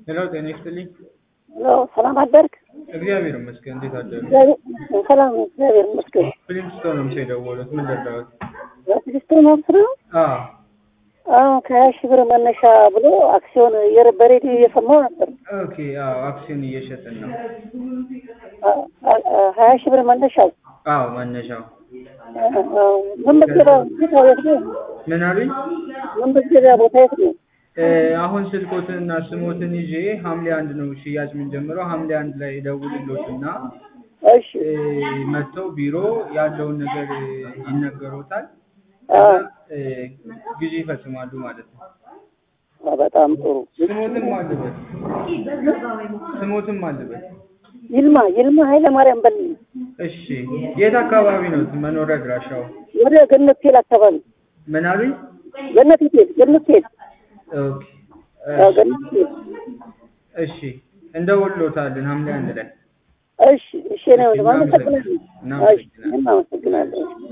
ሄሎ ጤና ይስጥልኝ። ሄሎ ሰላም አደርክ? እግዚአብሔር ይመስገን። እንዴት አደሩ? እግዚአብሔር- ሰላም ነው፣ እግዚአብሔር ይመስገን። ፕሪንስቶን ነው የደወሉት። ምን ልርዳዎት? በትዕግስት መብት ነው። አዎ አሁን ከሀያ ሺህ ብር መነሻ ብሎ አክሲዮን የረ- በሬዲዮ እየሰማሁ ነበር። ኦኬ። አዎ አክሲዮን እየሸጥን ነው። አ- አ- አ- ሀያ ሺህ ብር መነሻ አዎ መነሻው መመዝገቢያ ቦታ የት ነው? ምን አሉኝ? መመዝገቢያ ቦታ የት ነው? እ፣ አሁን ስልኮትንና ስሞትን ይዤ ሐምሌ አንድ ነው ሽያጭ የምንጀምረው። ሐምሌ አንድ ላይ ደውልሎትና እሺ እ፣ መጥተው ቢሮ ያለውን ነገር እ፣ ይነገሮታል። አ፣ እ፣ ግዢ ይፈጽማሉ ማለት ነው። በጣም ጥሩ። ስሞትም አልበት ስሞትም አልበት። ይልማ ይልማ ኃይለ ማርያም በል እሺ የት አካባቢ ነው መኖሪያ አድራሻው? ወደ ገነት ቴል አካባቢ ምን አሉኝ? ገነት ቴል ገነት ቴል ኦኬ አዎ፣ ገነት ቴል እሺ እንደውሎታለን ሐምሌ አንድ ላይ እሺ እሺ ነው። አመሰግናለሁ። እሺ እኔም አመሰግናለሁ።